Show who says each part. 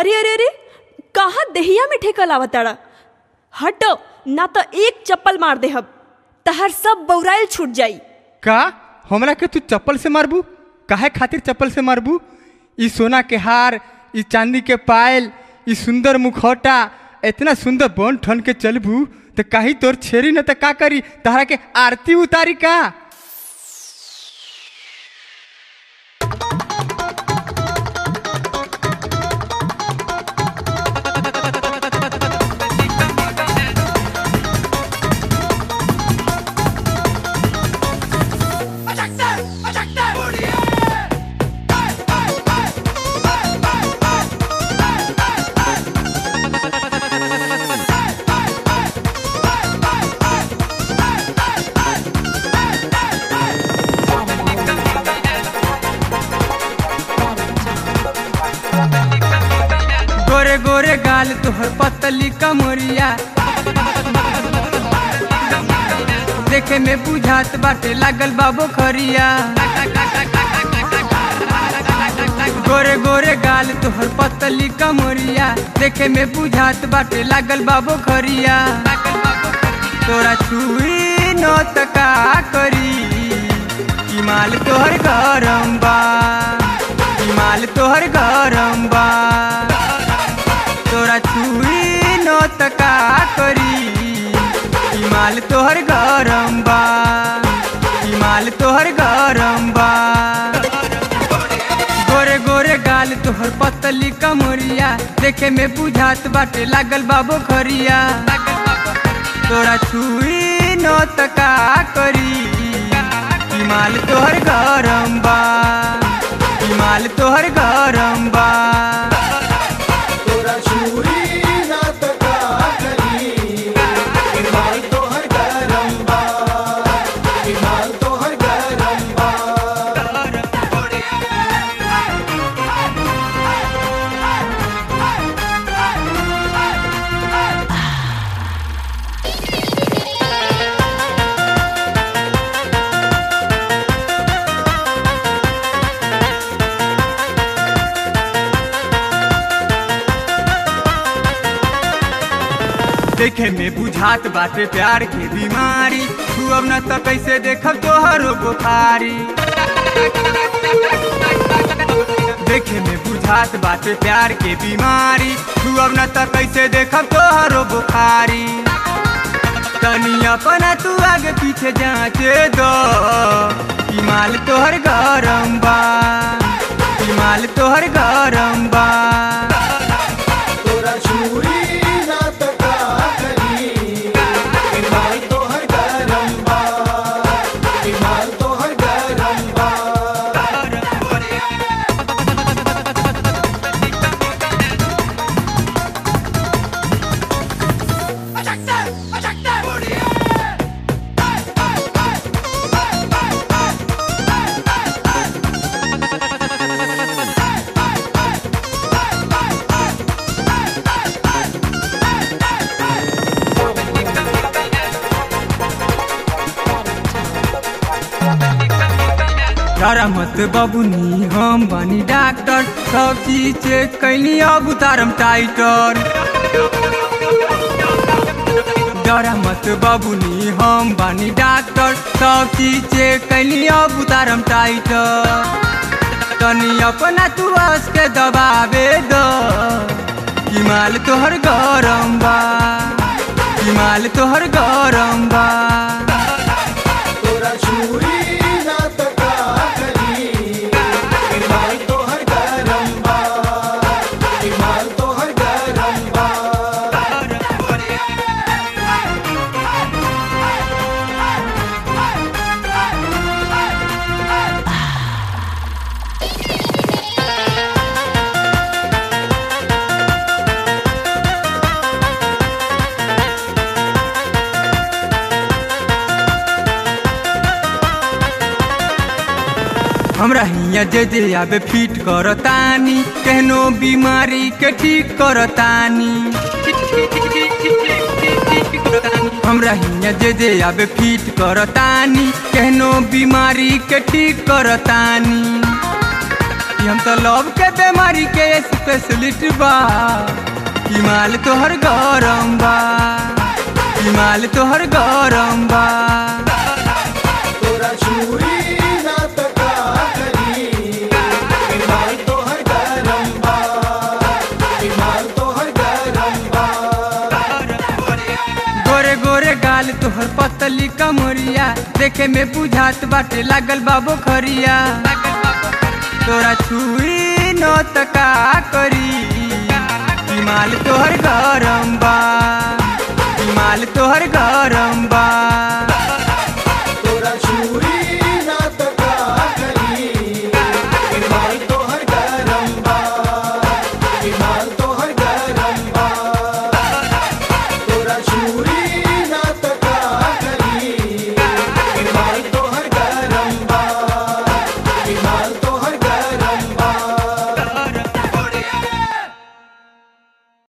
Speaker 1: अरे अरे अरे कहाँ दहिया में ठेकल आवताड़ा हट ना तो एक चप्पल मार दे हब तहर सब बौराइल छूट जाई
Speaker 2: का हमरा के तू चप्पल से मारबू काहे खातिर चप्पल से मारबू ई सोना के हार ई चांदी के पायल ई सुंदर मुखौटा इतना सुंदर बन ठन के चलबू तो कहीं तोर छेरी न तो का करी तहरा के आरती उतारी का गोरे गोरे गाल तोहर पतली कमरिया देखे में बुझात बाटे लागल बाबो खरिया गोरे गोरे गाल तोहर पतली कमरिया देखे में बुझात बाटे लागल बाबो खरिया तोरा छुई न त का करी ई माल तोहर गरम बा ई माल तोहर गरम बा तोरा छुई न त का करी ई माल तोहर गरम बा ई माल तोहर गरम बा गोरे गोरे गाल तोहर पतली कमरिया देखे में बुझात बाटे लागल बाबो खरिया तोरा छुई न त का करी ई माल तोहर गरम बा ई माल तोहर गरम बा
Speaker 3: तोरा छुरी ना त का करी इमाल तोहर गरम बा इमाल तोहर गरम बा
Speaker 2: देखे में बुझात बाटे प्यार के बीमारी तू अब न त कैसे देखब तोहरो बुखारी देखे में बुझात बाटे प्यार के बीमारी तू अब न त कैसे देखब तोहरो बुखारी तनी अपना तू आगे पीछे जांचे दो ई माल तोहर गरम बा ई माल तोहर गरम बा
Speaker 3: तोरा छुरी ना त का करी इमाल तोहर गरम बा इमाल तोहर गरम बा
Speaker 2: डरा मत बबुनी हम बनी डॉक्टर सब चीज चेक कैली अब उतारम टाइटर डरा मत बबुनी हम बनी डॉक्टर सब चीज चेक कैली अब उतारम टाइटर तनी अपना तू हंस के दबावे दो कि माल तोहर गरम बा कि माल तोहर गरम बा
Speaker 3: तोरा छुरी ना त का करी इमाल तोहर गरम बा इमाल तोहर गरम बा
Speaker 2: हमरा हिया जे जे आबे फिट करतानी केहनो बीमारी के ठीक करतानी हमरा हिया जे जे आबे फिट करतानी केहनो बीमारी के ठीक करतानी कि हम तो लव के बीमारी के स्पेशलिस्ट बा हिमाल तोहर गरम बा हिमाल तोहर गरम बा
Speaker 3: तोरा छुरी ना तका करी हिमाल तोहर गरम बा हिमाल तोहर गरम बा
Speaker 2: गोरे गोरे गाल तोहर पतली कमरिया देखे में बुझात बाटे लागल बाबो खरिया तोरा छुई न तका करी हिमाल तोहर गरम बा हिमाल तोहर गरम बा